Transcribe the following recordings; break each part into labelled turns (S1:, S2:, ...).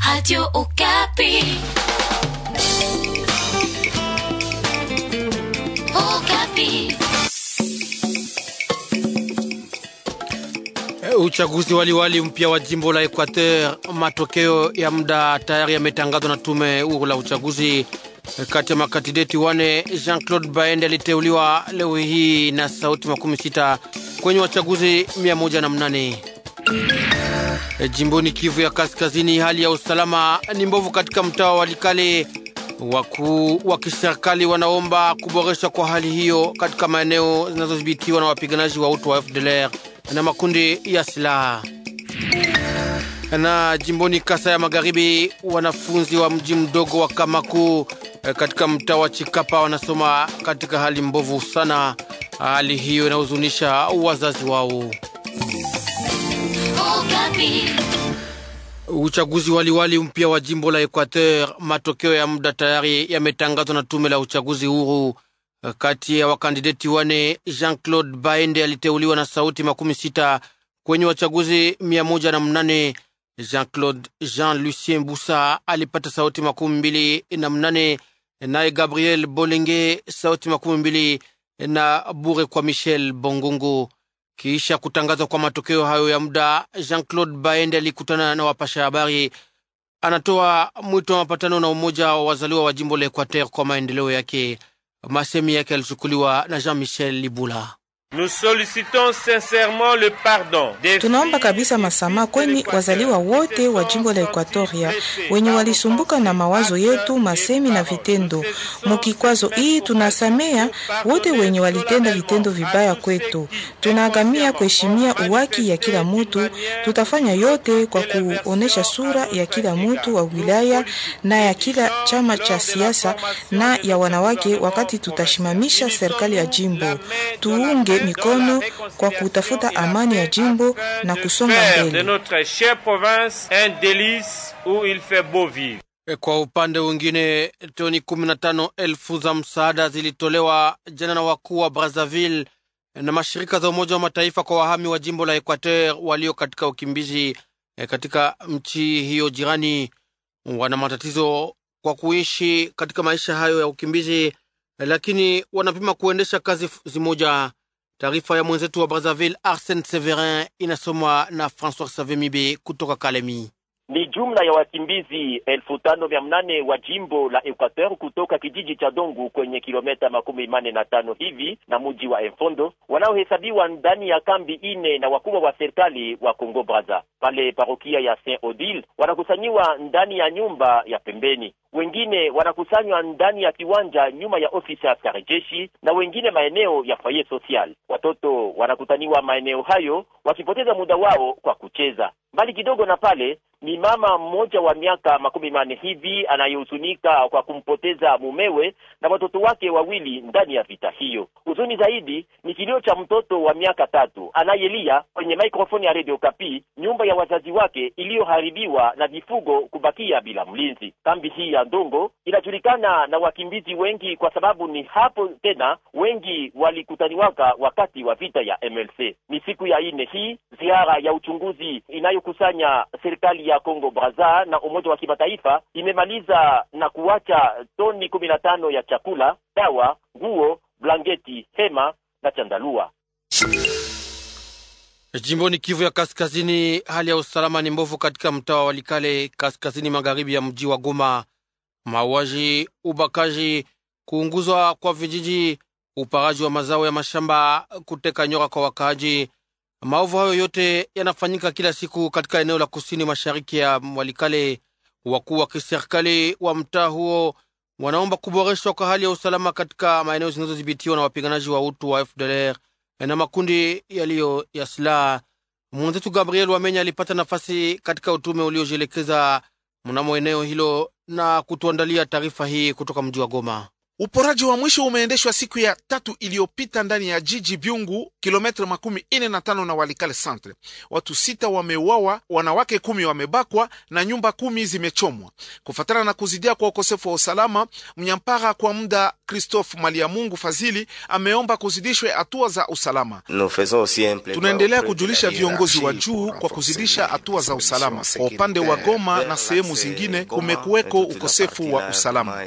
S1: Radio Okapi. Okapi.
S2: Uchaguzi waliwali mpya wa jimbo la Equateur, matokeo ya muda tayari yametangazwa na tume huru la uchaguzi. Kati ya makandideti wane, Jean-Claude Baende aliteuliwa leo hii na sauti makumi sita kwenye wachaguzi mia moja na mnane. Jimboni Kivu ya Kaskazini, hali ya usalama ni mbovu katika mtaa wa Walikale. Wakuu wa kiserikali wanaomba kuboreshwa kwa hali hiyo katika maeneo zinazodhibitiwa na wapiganaji wa utu wa FDLR na makundi ya silaha. Na jimboni Kasa ya Magharibi, wanafunzi wa mji mdogo wa Kamaku katika mtaa wa Chikapa wanasoma katika hali mbovu sana. Hali hiyo inahuzunisha wazazi wao.
S1: Okapi.
S2: Uchaguzi waliwali mpya wa jimbo la Equateur, matokeo ya muda tayari yametangazwa na tume la uchaguzi huru. Kati ya wakandideti wane, Jean-Claude Baende aliteuliwa na sauti makumi sita kwenye wachaguzi mia moja na mnane. Jean-Claude Jean Lucien Busa alipata sauti makumi mbili na mnane, naye Gabriel Bolenge sauti makumi mbili na bure kwa Michel Bongongo. Kisha kutangazwa kwa matokeo hayo ya muda, Jean-Claude Baende alikutana na wapasha habari. Anatoa mwito wa mapatano na umoja wa wazaliwa wa jimbo la Equateur kwa maendeleo yake. Masemi yake yalichukuliwa na Jean-Michel Libula.
S3: Nous sollicitons sincèrement le pardon des
S4: Tunaomba kabisa masamaha kweni wazaliwa wote wa jimbo la Ekwatoria wenye walisumbuka na mawazo yetu, masemi na vitendo. Mukikwazo hii tunasamea wote wenye walitenda vitendo vibaya kwetu. Tunaagamia kuheshimia uwaki ya kila mutu. Tutafanya yote kwa kuonesha sura ya kila mutu wa wilaya na ya kila chama cha siasa na ya wanawake, wakati tutashimamisha serikali ya jimbo. Tuunge mikono kwa kutafuta amani ya jimbo na kusonga
S3: faire de
S4: mbele.
S3: notre chère province un délice où il fait beau vivre.
S2: Kwa upande mwingine, toni kumi na tano elfu za msaada zilitolewa jana na wakuu wa Brazzaville na mashirika za Umoja wa Mataifa kwa wahami wa jimbo la Equateur walio katika ukimbizi eh, katika nchi hiyo jirani. Wana matatizo kwa kuishi katika maisha hayo ya ukimbizi, eh, lakini wanapima kuendesha kazi f- zimoja. Taarifa ya mwenzetu wa Brazzaville Arsène Severin inasomwa na François Savemibe kutoka Kalemi.
S5: Ni jumla ya wakimbizi elfu tano mia mnane wa jimbo la Equateur kutoka kijiji cha Dongu kwenye kilomita makumi mane na tano hivi na mji wa Enfondo wanaohesabiwa ndani ya kambi ine na wakubwa wa serikali wa Congo Brazza. Pale parokia ya Saint Odile wanakusanyiwa ndani ya nyumba ya pembeni, wengine wanakusanywa ndani ya kiwanja nyuma ya ofisi ya askari jeshi, na wengine maeneo ya foyer social. Watoto wanakutaniwa maeneo hayo wakipoteza muda wao kwa kucheza. Mbali kidogo na pale ni mama mmoja wa miaka makumi manne hivi anayehuzunika kwa kumpoteza mumewe na watoto wake wawili ndani ya vita hiyo. Huzuni zaidi ni kilio cha mtoto wa miaka tatu anayelia kwenye maikrofoni ya Radio Kapi, nyumba ya wazazi wake iliyoharibiwa na vifugo kubakia bila mlinzi. Kambi hii ya Ndongo inajulikana na wakimbizi wengi kwa sababu ni hapo tena wengi walikutaniwaka wakati wa vita ya MLC. Ni siku ya ine hii ziara ya uchunguzi inayokusanya serikali ya Congo Brazza na Umoja wa Kimataifa imemaliza na kuacha toni kumi na tano ya chakula, dawa, nguo, blanketi, hema na chandarua.
S2: Jimboni Kivu ya Kaskazini, hali ya usalama ni mbovu katika mtaa wa Walikale, kaskazini magharibi ya mji wa Goma. Mauaji, ubakaji, kuunguzwa kwa vijiji, uparaji wa mazao ya mashamba, kuteka nyora kwa wakaaji. Maovu hayo yote yanafanyika kila siku katika eneo la kusini mashariki ya Walikale. Wakuu wa kiserikali wa mtaa huo wanaomba kuboreshwa kwa hali ya usalama katika maeneo zinazodhibitiwa na wapiganaji wa utu wa FDLR na makundi yaliyo ya silaha. Mwenzetu Gabriel Wamenya alipata nafasi katika utume uliojielekeza mnamo eneo hilo na kutuandalia taarifa hii kutoka mji wa Goma.
S6: Uporaji wa mwisho umeendeshwa siku ya tatu iliyopita ndani ya jiji Byungu, kilometra makumi ine na tano na Walikale centre. Watu sita wameuawa, wanawake kumi wamebakwa na nyumba kumi zimechomwa. Kufatana na kuzidia kwa ukosefu wa usalama, mnyampara kwa muda Christophe Maliamungu Fazili ameomba kuzidishwe hatua za usalama. Tunaendelea kujulisha viongozi wa juu kwa kuzidisha hatua za usalama. Kwa upande wa Goma na sehemu zingine kumekuweko ukosefu wa usalama.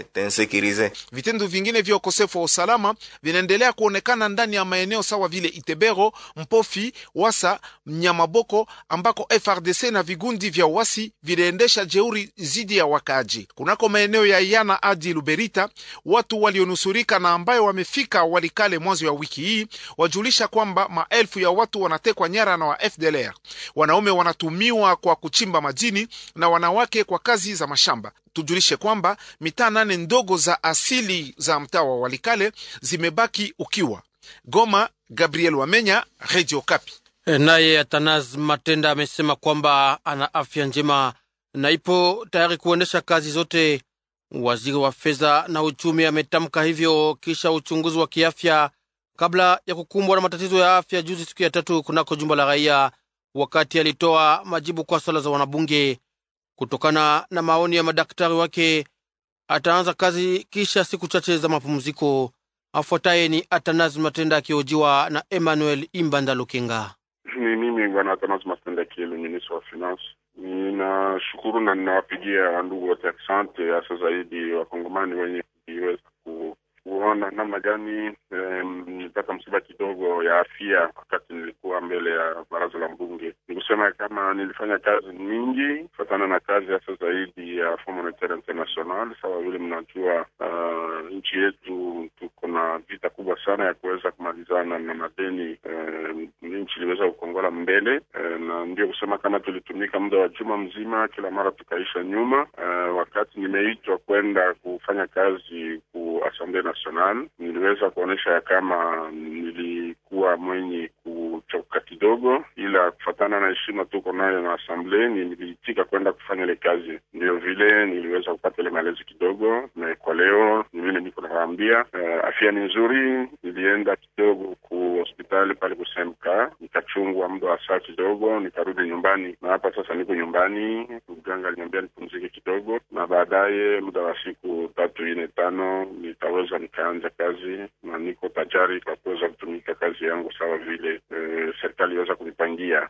S6: Vitendo vingine vya ukosefu wa usalama vinaendelea kuonekana ndani ya maeneo sawa vile Itebero, Mpofi, Wasa, Mnyamaboko ambako FRDC na vigundi vya uasi viliendesha jeuri zidi ya wakaaji. Kunako maeneo ya Yana hadi Luberita, watu walionusurika na ambayo wamefika Walikale mwanzo ya wiki hii wajulisha kwamba maelfu ya watu wanatekwa nyara na wa FDLR. Wanaume wanatumiwa kwa kuchimba madini na wanawake kwa kazi za mashamba. Tujulishe kwamba mitaa nane ndogo za asili za mtaa wa Walikale zimebaki ukiwa. Goma, Gabriel Wamenya, Radio Kapi.
S2: Naye Atanas Matenda amesema kwamba ana afya njema na ipo tayari kuendesha kazi zote. Waziri wa fedha na uchumi ametamka hivyo kisha uchunguzi wa kiafya kabla ya kukumbwa na matatizo ya afya juzi, siku ya tatu kunako jumba la raia, wakati alitoa majibu kwa swala za wanabunge. Kutokana na maoni ya madaktari wake, ataanza kazi kisha siku chache za mapumziko. Afuataye ni Atanas Matenda akihojiwa na Emmanuel Imbanda Lukenga.
S7: Ni mimi bwana Atanas Matenda Kielu, ministre wa finance. Ninashukuru na ninawapigia ndugu wote asante, hasa zaidi wakongomani wenye kuiweza ku kuona namna gani nilipata um, msiba kidogo ya afya wakati nilikuwa mbele ya baraza la mbunge. Ni kusema kama nilifanya kazi nyingi kufatana na kazi hasa zaidi ya Fond Monetaire International. Sawa vile mnajua, uh, nchi yetu tuko na vita kubwa sana ya kuweza kumalizana na madeni. Uh, nchi iliweza kukongola mbele uh, na ndio kusema kama tulitumika muda wa juma mzima, kila mara tukaisha nyuma. Uh, wakati nimeitwa kwenda kufanya kazi ku Assemblée National, niliweza kuonyesha ya kama nilikuwa mwenye kuchoka kidogo, ila kufatana na heshima tuko nayo na Assemblée, niliitika kwenda kufanya ile kazi. Ndio vile niliweza kupata ile malezi kidogo, na kwa leo ni vile niko nawaambia, uh, afya ni nzuri. Nilienda kidogo ku hospitali pale kusemka, nikachungwa muda wa saa kidogo, nikarudi nyumbani, na hapa sasa niko nyumbani. Mganga aliniambia nipumzike kidogo, na baadaye muda wa siku tatu ine tano nitaweza nikaanza kazi, na niko tayari kwa kuweza kutumika kazi yangu sawa vile e, serikali iweza kunipangia.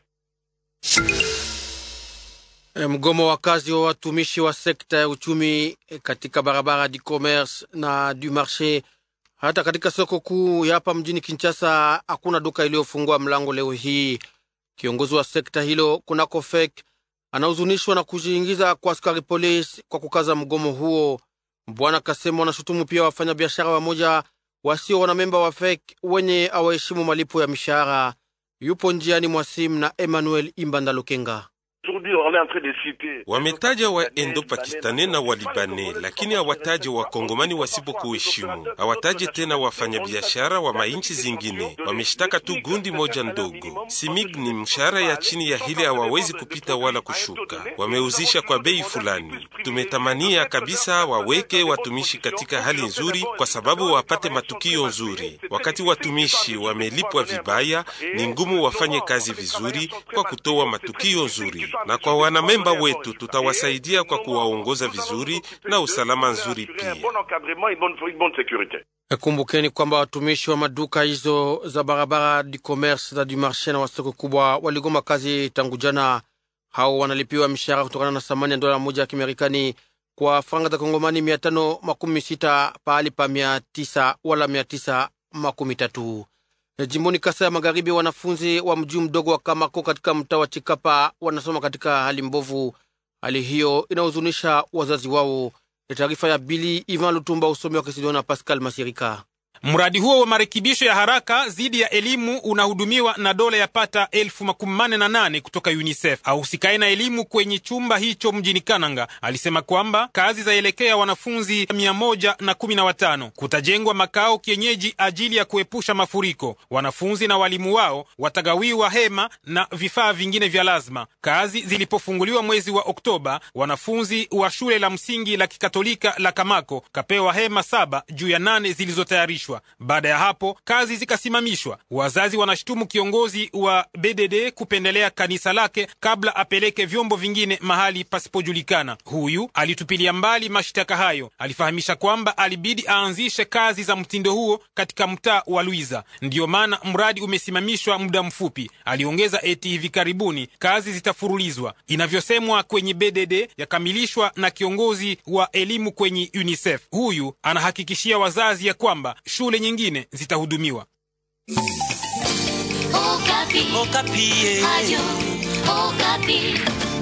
S2: Mgomo wa kazi wa watumishi wa sekta ya uchumi katika barabara du commerce na du marché hata katika soko kuu ya hapa mjini Kinshasa hakuna duka iliyofungua mlango leo hii. Kiongozi wa sekta hilo kunako FEK anahuzunishwa na kujiingiza kwa askari polisi kwa kukaza mgomo huo. Bwana Kasemo anashutumu pia wafanyabiashara wamoja wasio wanamemba wa FEK wenye awaheshimu malipo ya mishahara. Yupo njiani mwa simu na Emmanuel Imbanda Lukenga.
S8: Wametaja wa endo pakistani na walibane, lakini hawataje wakongomani wasipokuheshimu. Hawataje tena wafanyabiashara wa mainchi zingine. Wameshtaka tu gundi moja ndogo. Simig ni mshahara ya chini ya hile hawawezi kupita wala kushuka, wameuzisha kwa bei fulani. Tumetamania kabisa waweke watumishi katika hali nzuri, kwa sababu wapate matukio nzuri. Wakati watumishi wamelipwa vibaya, ni ngumu wafanye kazi vizuri kwa kutoa matukio nzuri na kwa wanamemba wetu tutawasaidia kwa kuwaongoza vizuri na usalama nzuri pia.
S2: Kumbukeni kwamba watumishi wa maduka hizo za barabara du commerce za du marché na wasoko kubwa waligoma kazi tangu jana. Hao wanalipiwa mishahara kutokana na thamani ya dola moja ya Kimarekani kwa franga za Kongomani mia tano makumi sita pahali pa mia tisa wala mia tisa makumi tatu. Jimboni Kasa ya Magharibi, wanafunzi wa mji mdogo wa Kamako katika mtaa wa Chikapa wanasoma katika hali mbovu. Hali hiyo inahuzunisha wazazi wao. Taarifa ya Bili Ivan Lutumba, usomi wa Kisidona Pascal Masirika.
S9: Mradi huo wa marekebisho ya haraka dhidi ya elimu unahudumiwa na dola ya pata elfu makumi manne na nane kutoka UNICEF. Ahusikaye na elimu kwenye chumba hicho mjini Kananga alisema kwamba kazi zaelekea wanafunzi mia moja na kumi na watano. Kutajengwa makao kienyeji ajili ya kuepusha mafuriko. Wanafunzi na walimu wao watagawiwa hema na vifaa vingine vya lazima. Kazi zilipofunguliwa mwezi wa Oktoba, wanafunzi wa shule la msingi la kikatolika la Kamako kapewa hema saba juu ya nane zilizotayarishwa. Baada ya hapo kazi zikasimamishwa. Wazazi wanashutumu kiongozi wa BDD kupendelea kanisa lake kabla apeleke vyombo vingine mahali pasipojulikana. Huyu alitupilia mbali mashtaka hayo. Alifahamisha kwamba alibidi aanzishe kazi za mtindo huo katika mtaa wa Luiza, ndiyo maana mradi umesimamishwa muda mfupi. Aliongeza eti hivi karibuni kazi zitafurulizwa. Inavyosemwa kwenye BDD yakamilishwa na kiongozi wa elimu kwenye UNICEF. Huyu anahakikishia wazazi ya kwamba shule nyingine zitahudumiwa.
S1: Okapi.
S10: Okapi.
S1: Radio Okapi.